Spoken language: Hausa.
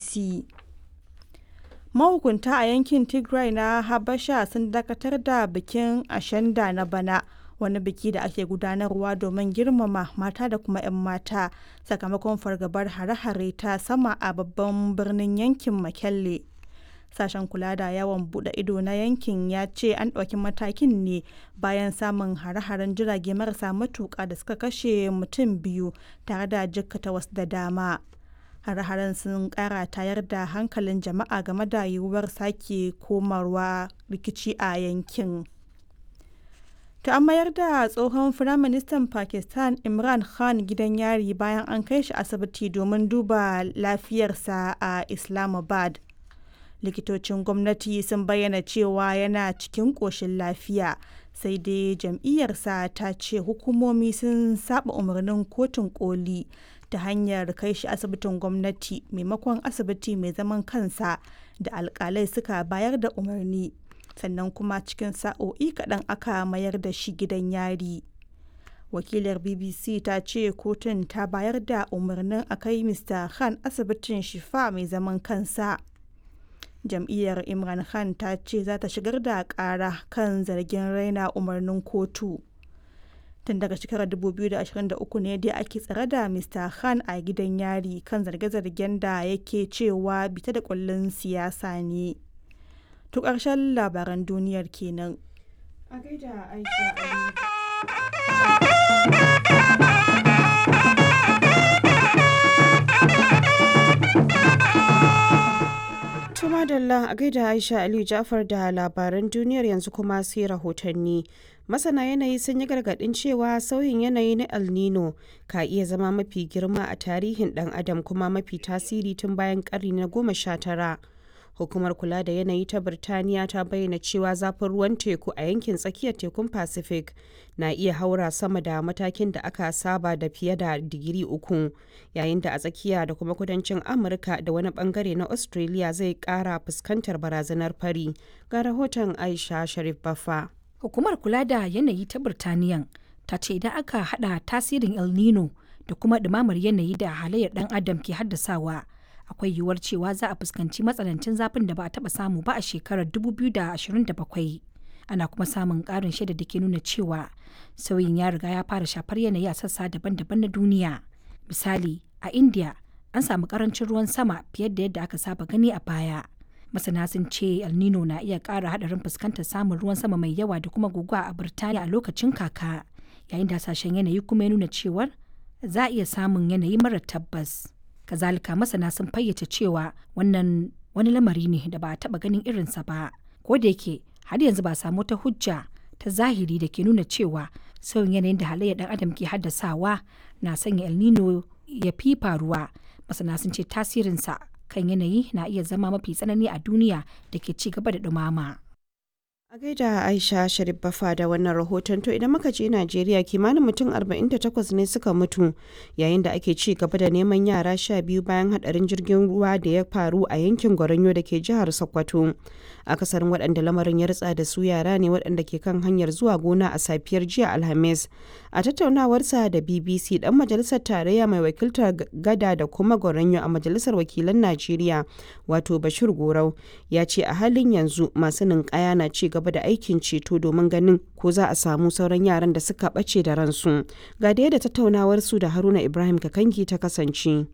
bbc mahukunta a yankin tigray na habasha sun dakatar da bikin ashanda na bana wani biki da ake gudanarwa domin girmama mata da kuma 'yan mata sakamakon fargabar hare-hare ta sama a babban birnin yankin makelle sashen kula da yawon bude ido na yankin ya ce an ɗauki matakin ne bayan samun hare-haren jirage marasa matuƙa da suka kashe mutum biyu tare da jikkata wasu da dama hare-haren sun kara tayar da hankalin jama'a game da yiwuwar sake komarwa rikici a yankin ta an mayar da tsohon firaministan pakistan imran khan gidan yari bayan an kai shi asibiti domin duba lafiyarsa a islamabad likitocin gwamnati sun bayyana cewa yana cikin ƙoshin lafiya sai dai jam'iyyarsa ta ce hukumomi sun saba umarnin kotun koli ta hanyar kai shi asibitin gwamnati maimakon asibiti mai zaman kansa da alkalai suka bayar da umarni sannan kuma cikin sa'o'i kaɗan aka mayar da shi gidan yari wakilar bbc ta ce kotun ta bayar da umarnin a kai mr khan asibitin shifa mai zaman kansa jam'iyyar imran khan ta ce za ta shigar da ƙara kan zargin raina umarnin kotu tun daga shekarar 2023 ne dai ake tsare da mr khan a gidan yari kan zarge-zargen da yake cewa bita da kullun siyasa ne to ƙarshen labaran duniyar kenan a gaida aisha Tuma Dalla a gaida Aisha Aliyu Jafar da labaran duniyar yanzu kuma sai rahotanni. Masana yanayi sun yi gargaɗin cewa sauyin yanayi na El Nino ka iya zama mafi girma a tarihin ɗan adam kuma mafi tasiri tun bayan ƙarni na goma sha tara. Hukumar kula da yanayi ta Birtaniya ta bayyana cewa zafin ruwan teku a yankin tsakiyar tekun Pacific na iya haura sama da matakin da aka saba da fiye da digiri uku, yayin da a tsakiya da kuma kudancin Amurka da wani bangare na Australia zai kara fuskantar barazanar fari. Ga rahoton Aisha Sharif Baffa. Hukumar kula da yanayi ta Birtaniyan ta ce idan aka hada tasirin El Nino da kuma ɗumamar yanayi da halayyar ɗan adam ke haddasawa. akwai yiwuwar cewa za a fuskanci matsanancin zafin da ba a taba samu ba a shekarar 2027 ana kuma samun karin shaida da ke nuna cewa sauyin ya riga ya fara shafar yanayi a sassa daban-daban na duniya misali a india an samu karancin ruwan sama fiye da yadda aka saba gani a baya masana sun ce el nino na iya kara hadarin fuskantar samun ruwan sama mai yawa da kuma guguwa a birtaniya a lokacin kaka yayin da hasashen yanayi kuma ya nuna cewar za a iya samun yanayi mara tabbas kazalika masana sun fayyace cewa wannan wani lamari ne da ba a taba ganin irinsa ba ko da yake har yanzu ba samu ta hujja ta zahiri da ke nuna cewa sauyin yanayin da halayyar dan adam ke haddasawa na sanya el nino ya fi faruwa masana sun ce tasirinsa kan yanayi na iya zama mafi tsanani a duniya da ke ci gaba da dumama. A gaida Aisha Sharif Bafa da wannan rahoton to idan muka je Najeriya kimanin mutum 48 ne suka mutu yayin da ake ci gaba da neman yara sha biyu bayan hadarin jirgin ruwa da ya faru a yankin Goronyo da ke jihar Sokoto. Akasarin waɗanda lamarin ya ritsa da su yara ne waɗanda ke kan hanyar zuwa gona a safiyar jiya Alhamis. A tattaunawarsa da BBC dan majalisar tarayya mai wakiltar gada da kuma Goronyo a majalisar wakilan Najeriya wato Bashir Gorau ya ce a halin yanzu masu ninkaya na ci gaba da aikin ceto domin ganin ko za a samu sauran yaran da suka ɓace da ransu. Ga da yadda tattaunawar su da Haruna Ibrahim Kakangi ta kasance.